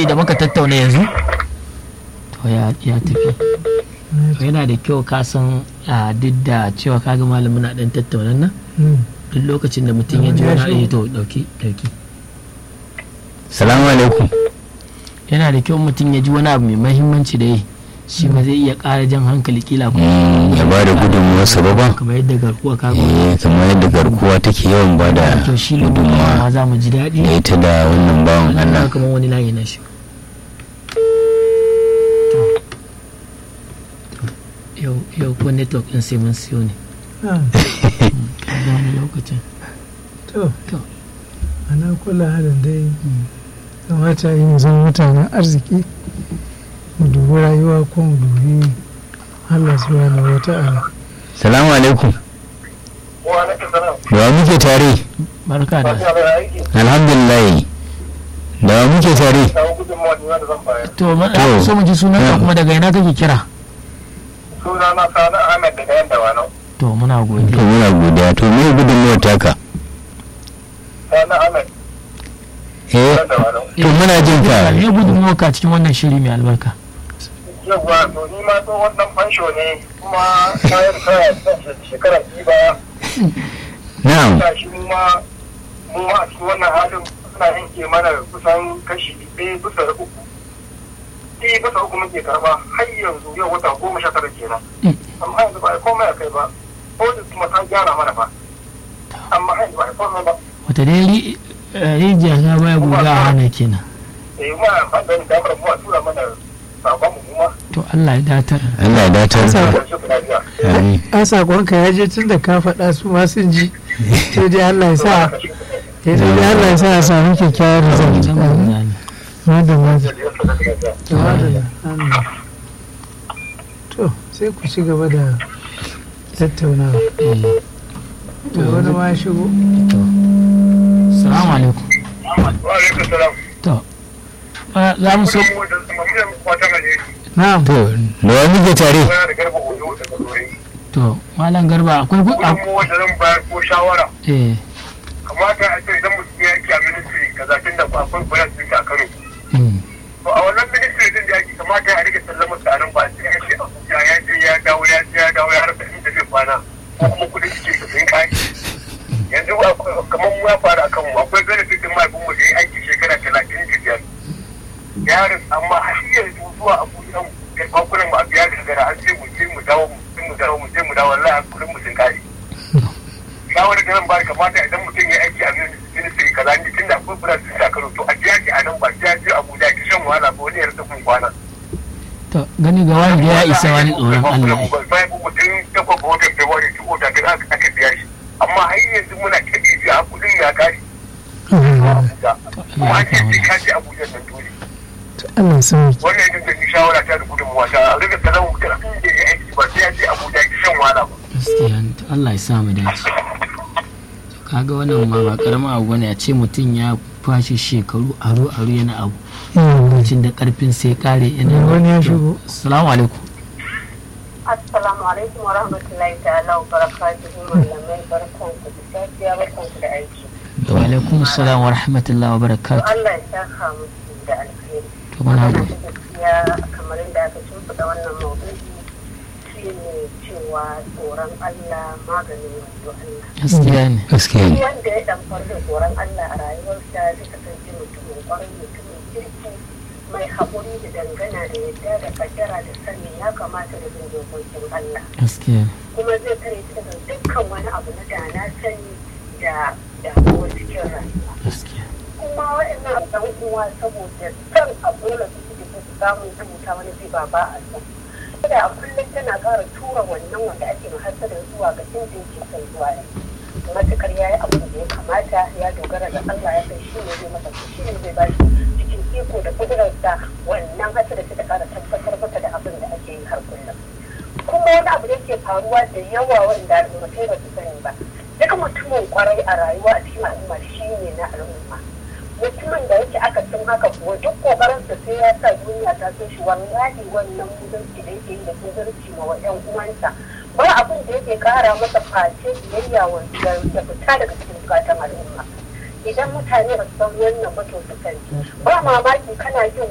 maudu'i da muka tattauna yanzu to ya ya tafi To yana da kyau ka san a duk da cewa kaga malamin na dan tattauna nan Mm. duk lokacin da mutum ya ji Ya wani shigo. abu to dauki dauki salamu alaikum yana da kyau mutum ya ji wani abu mai mahimmanci da yi shi ma zai iya ƙara jan hankali kila ko Mm, ya ba da gudunmuwarsa ba ba kamar yadda garkuwa ka Eh, kamar yadda garkuwa take yawan ba da to shi ne ma gudunmuwa za mu ji daɗi da ita da wannan bawan wannan Allah ba kamar wani layi na shi yau yau ko network ɗin sai mun siyo ne Ah, kaga wani lokacin to to ana kula halin dai kamata yi mu zama mutanen arziki mu dubi rayuwa ko mu dubi Allah subhanahu wa ta'ala salamu alaikum wa alaikum salam da wa muke tare barka da ya bai aiki alhamdulillah da wa muke tare kawo gudunmawa da da zan bayar to ma To. so mu ji sunan ka Yeah. kuma daga ina kake kira suna na sani ahmed daga yan dawanau to muna to godiya muna godiya to me gudunmuwar taka sani ahmed eh yan dawanau to muna jin ka me gudunmuwa ka cikin wannan shiri mai albarka yawwa to ni ma tsohon dan fansho ne kuma kayan kaya shekara biyu baya na'am ta shi mu ma mu ma a cikin wannan halin suna yanke mana kusan kashi ɗaya bisa uku ɗaya bisa uku muke karɓa har yanzu yau wata goma sha tara kenan amma yanzu ba a yi komai a kai ba ko da kuma ta gyara mana ba amma har yanzu ba a yi komai ba wata dai ri- eh, rijiya ta baya guga a hana kenan eh ma amfani da damar mu a tura mana sakon mu kuma to Allah ya datar Allah ya datar Sa- da shi kuna biya Amin. an sakonka ya je tun da ka faɗa su ma sun ji sai dai Allah ya sa sai dai Allah ya sa a samu kyakkyawar result can guga ne madam madam to madam amin. to sai ku ci gaba da tattaunawa Eh, to wani ma ya shigo salamu alaikum wa alaikum salam to eh, za mu so na'am to da wa muke tare da garba oyo daga dore to malam garba akwai gu- a- kuma wanda zan bayar ko shawara eh kamata a ce idan mutum ya yake a ministry kaza tun da akwai bayan sun a Kano mm, to a wannan ministry din da yake kamata a rike sallama tsarin ba sai ya ce Abuja ya je ya dawo ya je ya dawo ya rasa inda zai kwana ko kuma kudin cikin su sun kai yanzu akwai- kamar mu ya faru a kanmu akwai benefit din mahaifinmu da ya aiki shekara talatin da biyar yaron amma har yanzu zuwa abuja kai bakunan mu a biya gagara an ce mu je mu dawo mu je mu dawo mu je mu dawo wallahi kudin mu sun kare shawarar da zan ba kamata idan mutum ya aiki a ministry kaza ni tun da akwai kuna sun shakaru to a biya ki a nan ba biya ki abuja ki shan wahala ba wani ya rasa kun kwana to gani ga wani da ya isa wani tsoron Allah ne. bayan ku mutum takwas ga watan february ki kota da aka aka biya shi amma har yanzu muna ta biya kudin ya kare abuja kuma an ce sai ka je abuja nan dole to Allah ya sauke wannan ita ce shawara ta da gudunmuwa ta a rika sanar mutum da ya aiki ba sai ya je abuja ki shan wahala ba gaskiya ne, to Allah ya sa mu dace To kaga wannan ma ba karamin abu bane a ce mutum ya kwashe shekaru aro aro yana abu lokacin da karfin sai kare yana wani ya shigo assalamu alaikum Assalamu alaikum wa rahmatullahi ta'ala wa barakatuhu malamai barkanku da safiya barkanku da aiki. wa alaikum assalam wa rahmatullahi wa To barakatuh Allah ya saka musu da alheri. to muna Wannan gode gaskiya kamar yadda aka shimfiɗa wannan maudu'i shi ne cewa tsoron Allah maganin wato Allah. gaskiya ne gaskiya Duk ne wanda ya ɗamfar da tsoron Allah a rayuwarsa zai kasance mutumin ƙwarai mutumin kirki mai haƙuri da dangana da yadda da kaddara da sani ya kamata da bin dokokin Allah. gaskiya ne kuma zai kare ta daga dukkan wani abu na da na sani da damuwar cikin rayuwa gaskiya kuma waɗannan ɗan uwa saboda san abu da su suke so su samu rubuta wani zai ba ba a san da a kullum tana ƙara tura wannan wanda ake mahassadin zuwa ga inda yake son zuwa ne matukar ya yi abin da ya kamata ya dogara ga Allah ya san shi ne zai masa shi ne zai ba shi cikin iko da kudurarsa wannan hasada ta da ƙara tabbatar masa da abin da ake yi har kullum kuma wani abu da yake faruwa da yawa wanda al'ummatai ba su sani ba duk mutumin kwarai a rayuwa a cikin al'umma shi ne na al'umma mutumin da yake aka sun haka kuwa duk kokarin sa sai ya sa duniya ta so shi wallahi wannan muzurci da yake yi da muzurci ma wa ƴan uwansa ba abin da yake kara masa face biyayya wa da fita daga cikin bukatan al'umma idan mutane ba su san wannan ba to su sani ba mamaki kana jin